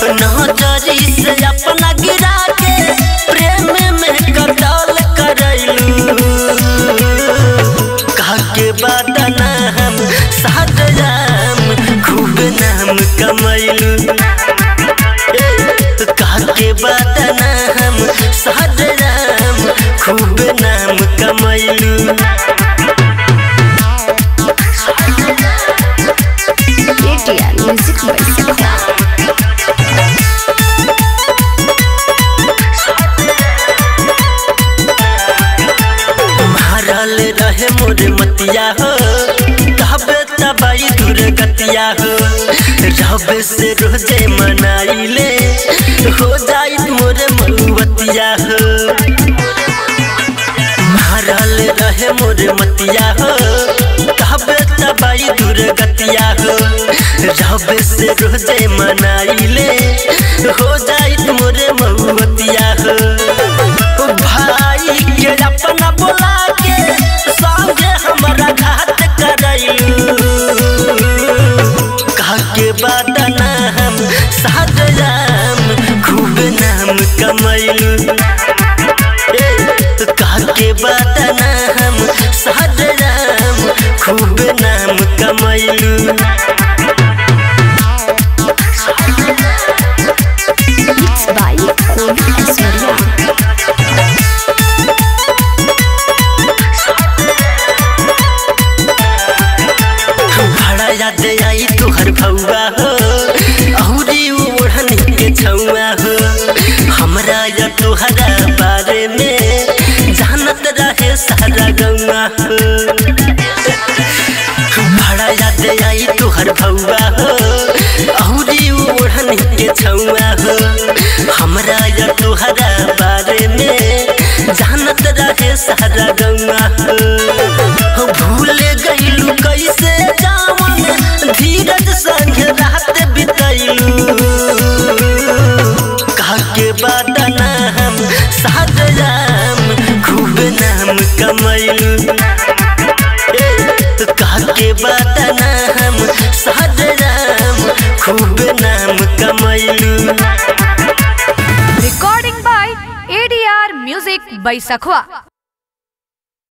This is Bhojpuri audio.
नजरी से अपना गिरा के प्रेम में कतल करैलू काके बदना हम सादराम खूब नाम कमैलू काके बदना हम सादराम खूब नाम कमैलू ATL Music by मारल रहे मोर मतिया हो तबे तबाई दूर गतिया हो रब से रोजे मनाइले हो जाई मोर मऊवतिया हो मारल रहे मोर मतिया हो तबे तबाई दूर गतिया हो रब से रोजे मनाइले हो जाई मोर मऊवतिया हो भाई के अपना बोला के संगे हमारा घात करैलू काके बदना हम सादराम खूब नाम कमैलू काके बदना हम सादराम खूब नाम कमैलू Mixed by Kovi Asoria. बड़ा याद आई तुहर भौआ हो अहुरी ओढ़नी के छौआ हो हमरा या तुहरा बारे में जानत रहे सारा गौआ हो बड़ा याद आई तुहर भौआ हो अहुरी ओढ़नी के छौआ हो हमरा या तुहरा बारे में जानत रहे सारा गौआ हो भूल गईलू कैसे जावन धीरज संग रात बितैलू काके बदना हम सादराम खूब नाम कमैलू काके बदना हम सादराम खूब नाम कमैलू Recording by ADR Music by Sakhwa.